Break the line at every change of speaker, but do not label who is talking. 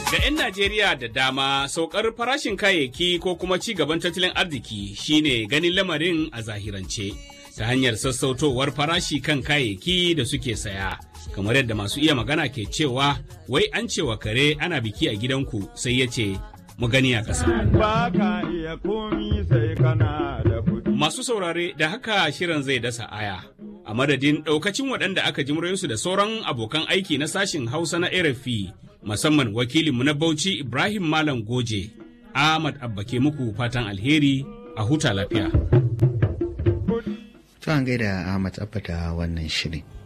Ga 'yan Najeriya da dama saukar farashin kayayyaki ko kuma ci gaban tattalin arziki shine ganin lamarin a zahirance ta hanyar sassautowar farashi kan kayayyaki da suke saya. Kamar yadda masu iya magana ke cewa wai an cewa kare ana biki a gidanku sai ya ce mu gani a ƙasa.
Ba ka iya komi sai kana da kuɗi.
Masu saurare da haka shirin zai dasa aya. A madadin ɗaukacin waɗanda aka ji muryoyinsu da sauran abokan aiki na sashin Hausa na RFI musamman wakilinmu na Bauchi Ibrahim Malam Goje. Ahmad Abba ke muku fatan alheri a huta lafiya.
To an gaida Ahmad Abba da wannan shirin.